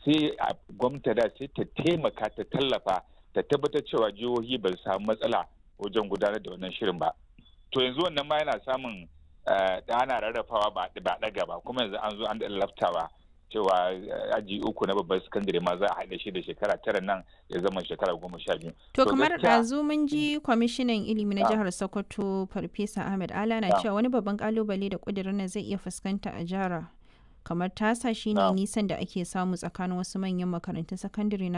sai a gwamnati da sai ta taimaka ta tallafa ta tabbatar cewa jihohi ba su samu matsala wajen gudanar da wannan shirin ba to yanzu wannan ma yana samun da ana rarrafawa ba ɗaga ba kuma yanzu an zo an laftawa cewa aji uku na babban sakandare ma za a haɗa shi da shekara tara nan ya zama shekara goma sha biyu. To kamar ɗazu mun ji kwamishinan ilimi na jihar Sokoto Farfesa Ahmed Ala na cewa wani babban kalubale da ƙudurin nan zai iya fuskanta a jihar kamar tasa shine nisan da ake samu tsakanin wasu manyan makarantun sakandare na